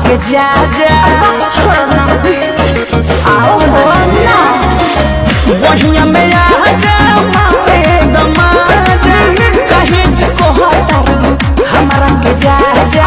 के जा जा छोड़ना आओ हो ना वहिया में आ जा मारे दमाजा कहीं से कोहता हमारा के जा जा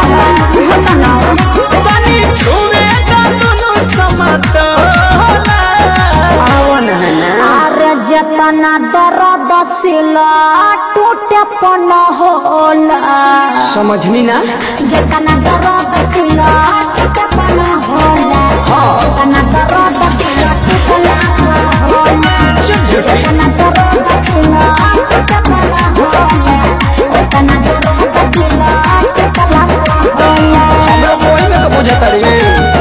तनी छुए का दोनों समतोला आओ ना अरे जतना दर्द सिला टूटे पन होला समझनी ना जतना दर्द सिला टूटे पन होला जतना दर्द सिला टूटला होला जतना दर्द सिला टूटे पन होला जतना दर्द सिला टूटला होला हमरा कोई में तो बुझता रे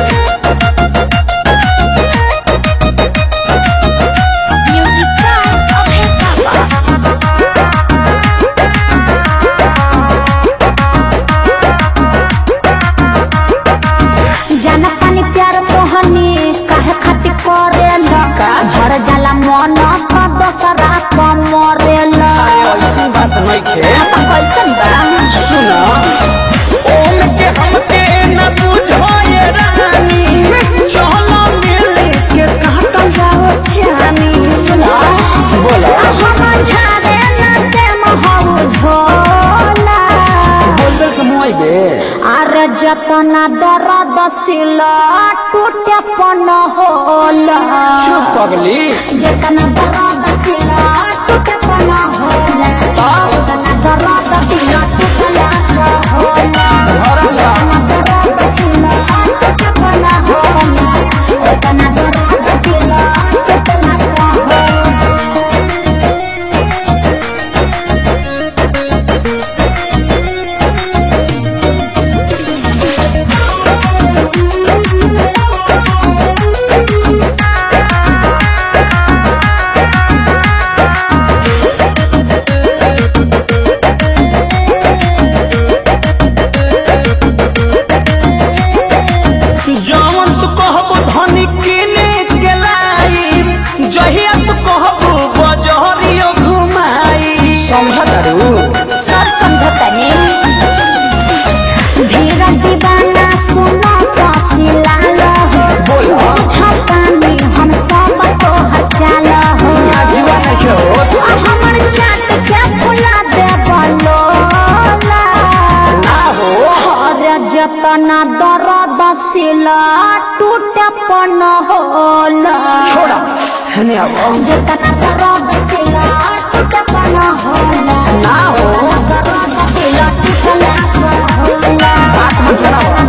Music Pride of Hip Hop. जाना पानी प्यार मोहनी काहे खातिर करेला भर जाला मन का दोसरा का मरेला अरे ऐसी बात नहीं खे कैसन बा सुना ओम के हमके न बुझो ये रानी चलो मिल के काटल जाओ जानी सुना बोला हम झाड़े न दे महू झोला बोल दे के मुआई बे अरे जतना दर्द सिला टूटे पन होला चुप पगली जतना दर्द सिला टूटे पन होला जतना दर्द दिला टूटला होला घर जा जतना दर्द सिला टूटे पन होला जतना दर्द दिला टूटला होला जवन तू कहबो धनी किने के लाई जहिया तू कहबो बजहरियो घुमाई समझ तारू सब समझतनी धीरज दीवाना सुनो ससिला हो बोला छपानी हम सब को हचाल हो आजुआ नहीं के होत आ हमर चाट के फुला दे बलोला ना हो हर जतना दर्द सिला टूटे पन होला छोड़ा हने आओ जतना दर्द सिला टूटे पन होला ना हो दर्द सिला टूटला होला बात में जरा